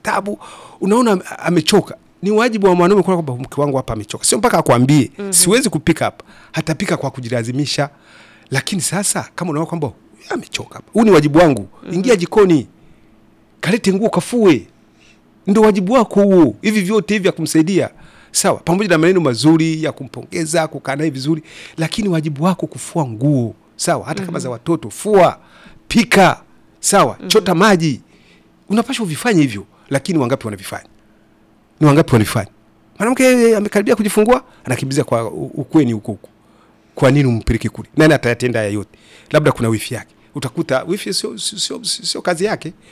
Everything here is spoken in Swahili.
tabu, unaona ame- amechoka. Ni wajibu wa mwanaume kuona kwamba mke wangu hapa amechoka, sio mpaka akwambie siwezi kupika hapa, hatapika kwa kujilazimisha. Lakini sasa kama unaona kwamba huyu amechoka hapa, huu ni wajibu wangu, ingia jikoni, kalete nguo kafue, ndo wajibu wako huo. Hivi vyote hivi vya kumsaidia sawa, pamoja na maneno mazuri ya kumpongeza, kukaa naye vizuri, lakini wajibu wako kufua nguo sawa, hata kama za watoto, fua, pika sawa, chota maji, unapaswa uvifanye hivyo. Lakini wangapi wanavifanya? Ni wangapi wanavifanya? Mwanamke amekaribia kujifungua, anakimbiza kwa u- ukweni huko huko. Kwa nini umpeleke kule? Nani atayatenda haya yote? Labda kuna wifi yake, utakuta wifi sio sio sio- sio kazi yake,